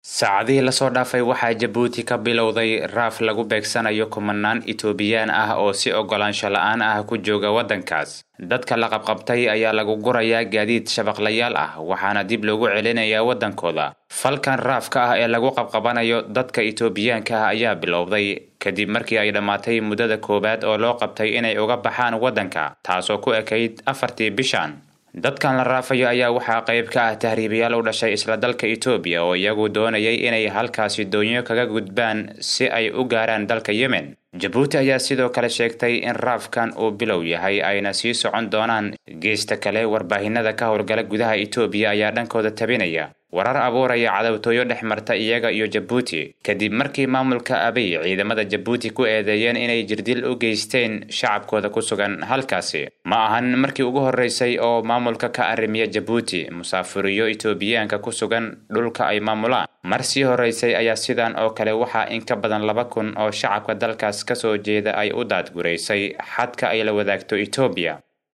saacadihii lasoo dhaafay waxaa jabuuti ka bilowday raaf lagu beegsanayo kumanaan itoobiyaan ah oo si ogolaansho la-aan ah ku jooga waddankaas dadka la qabqabtay ayaa lagu gurayaa gaadiid shabaqlayaal ah waxaana dib loogu celinayaa waddankooda falkan raafka ah ee lagu qabqabanayo dadka itoobiyaanka ah ayaa bilowday kadib markii ay dhammaatay muddada koowaad oo loo qabtay inay uga baxaan waddanka taasoo ku ekayd afartii bishan dadkan la raafayo ayaa waxaa qayb ka ah tahriibayaal u dhashay isla dalka itoobiya oo iyagu doonayay inay halkaasi doonyo kaga gudbaan si ay u gaaraan dalka yemen jabuuti ayaa sidoo kale sheegtay in raafkan uu bilow yahay ayna sii socon doonaan geesta kale warbaahinada ka howlgala gudaha itoobiya ayaa dhankooda tabinaya warar abuuraya cadowtooyo dhex marta iyaga iyo jabuuti kadib markii maamulka abiy ciidamada jabuuti ku eedeeyeen inay jirdil u geysteen shacabkooda ku sugan halkaasi ma ahan markii ugu horreysay oo maamulka ka arrimiya jabuuti musaafuriyo itoobiyaanka ku sugan dhulka ay maamulaan mar sii horreysay ayaa sidan oo kale waxaa in ka badan laba kun oo shacabka dalkaas ka soo jeeda ay u daadguraysay xadka ay la wadaagto itoobiya